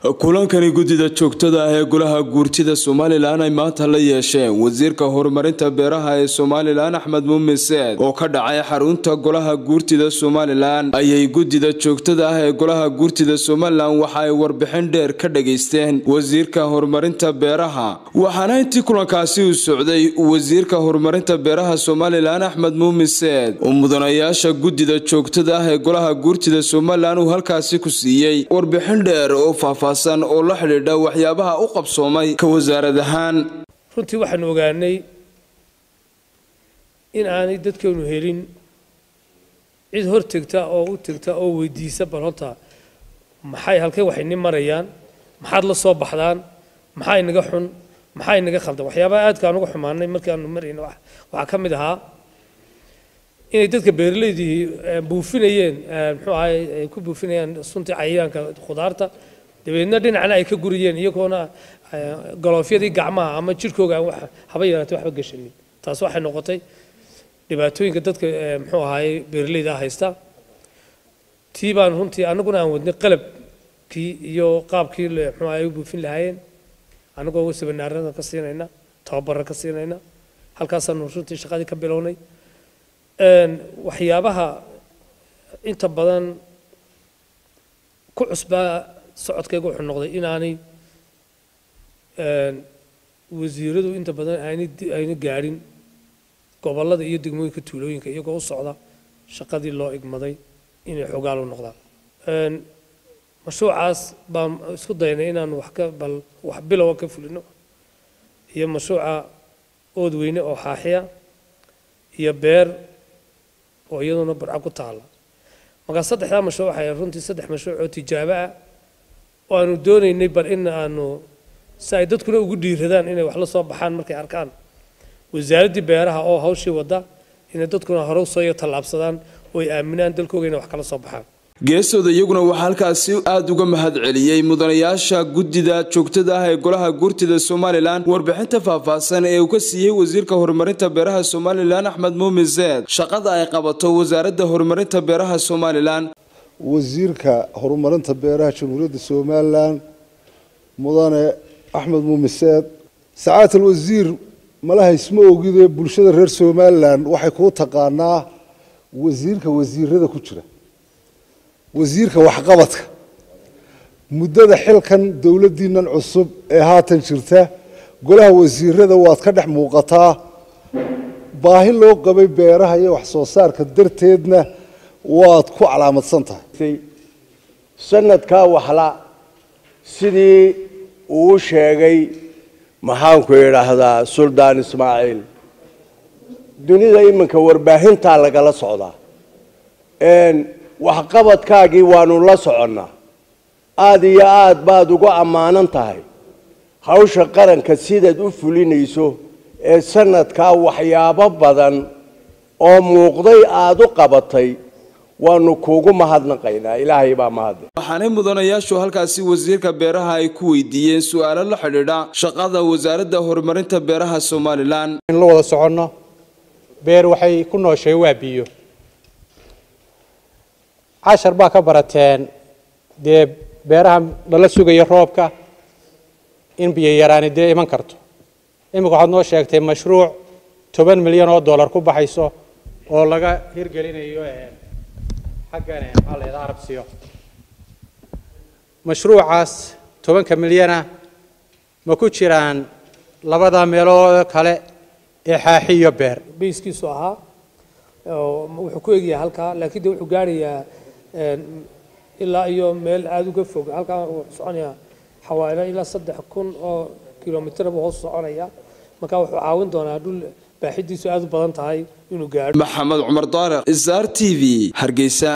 kulankani guddida joogtada ah ee golaha guurtida somalilan ay maanta la yeesheen wasiirka horumarinta beeraha ee somalilan axmed muumin seed oo ka dhacay xarunta golaha guurtida somalilan ayay guddida joogtada ah ee golaha guurtida somalilan waxa ay warbixin dheer ka dhageysteen wasiirka horumarinta beeraha waxaana intii kulankaasi uu socday wasiirka horumarinta beeraha somalilan axmed muumin seed oo mudanayaasha guddida joogtada ah ee golaha guurtida somalilan uu halkaasi ku siiyey warbixin dheer oo faahfaahsan oo la xidhiidha waxyaabaha u qabsoomay ka wasaarad ahaan runtii waxaanu ogaanay in aanay dadkeenu helin cid hor tegta oo u tegta oo weydiisa bal horta maxay halkay waxay ni marayaan maxaad la soo baxdaan maxaa inaga xun maxaa inaga khaldan waxyaabaha aadka aan uga xumaanay markii aanu marayna waxaa ka mid ahaa inay dadka beeraleydii buufinayeen muxuu ahay ay ku buufinayaan suntii cayayaanka khudaarta dabeedna dhinacna ay ka guriyeen iyagoona galoofyadii gacmaha ama jirhkooga aan haba yaraatay waxba gashanin taas waxay noqotay dhibaatooyinka dadka muxuu ahaay beeraleyda haysta tii baan runtii annaguna aan wadnay qalabkii iyo qaabkii muxuu ahay u buufin lahaayeen annagoo seminaarada ka siinayna tababarra ka siinayna halkaasaanu runtii shaqadii ka bilownay waxyaabaha inta badan ku cusbaa socodkayga wuxuu noqday inaanay wasiiradu inta badan ayna gaadhin gobollada iyo degmooyinka tuulooyinka iyagoo u socda shaqadii loo igmaday inay xogaal u noqdaan mashruucaas baan isku daynay inaan wax ka bal wax bilowa ka fulino iyo mashruuca ood weyne oo xaaxiya iyo beer oo iyaduna barca ku taala markaa saddexdaa mashruuc waxay runtii saddex mashruuc oo tijaabo ah oo aanu doonaynay bal in aanu si ay dadkuna ugu dhiiradaan inay wax la soo baxaan markay arkaan wasaaraddii beeraha oo hawshii wadda inay dadkuna hore usoo iyo tallaabsadaan oo ay aaminaan dalkooga inay wax kala soo baxaan geesooda iyaguna waxaa halkaasi aada uga mahad celiyey mudanayaasha guddida joogtada ah ee golaha guurtida somalilan warbixinta faahfaahsan ee uu ka siiyey wasiirka horumarinta beeraha somalilan axmed muumin seed shaqada ay qabato wasaaradda horumarinta beeraha somalilan wasiirka horumarinta beeraha jamhuuriyadda somalilan mudane axmed muumin seed sacaat alwasiir malaha isma ogide bulshada reer somalilan waxay kuu taqaanaa wasiirka wasiirada ku jira wasiirka waxqabadka muddada xilkan dowladdiinan cusub ee haatan jirta golaha wasiirada waad ka dhex muuqataa baahi loo qabay beeraha iyo wax soo saarka darteedna waad ku calaamadsan tahay sanadkaa waxla sidii uu sheegay maxaanku idhaahdaa suldaan ismaaciil dunida iminka warbaahintaa lagala socdaa waxqabadkaagii waanu la soconnaa aada iyo aad baad uga ammaanan tahay hawsha qaranka sidaad u fulinayso ee sanadkaa waxyaabo badan oo muuqday aada u qabatay waanu kuugu mahadnaqaynaa ilaahay baa mahadle waxaanay mudanayaashu halkaasi wasiirka beeraha ay ku weydiiyeen su-aalo la xidhiidha shaqada wasaaradda horumarinta beeraha somalilan in la wada soconno beer waxay ku nooshay waa biyo cashar baa ka barateen dee beeraha lala sugayo roobka in biyo yaraani dee iman karto iminka waxaad noo sheegtay mashruuc toban milyan oo dollar ku baxayso oo laga hirgelinayo xaggan maxaa la yidhaha arabsiyo mashruucaas tobanka milyana ma ku jiraan labada meelood kale ee xaaxi iyo beer bayskiisu ahaa wuxuu ku egyahay halkaa laakiin de wuxuu gaarayaa ilaa iyo meel aada uga fog halkaa wuxuu soconayaa xawaalo ilaa saddex kun oo kilomitr buu hoos soconaya marka wuxuu caawin doonaa dhul baaxidiisu aada u badan tahay inuu gaadho maxamed cumar daariq sr t v hargeysa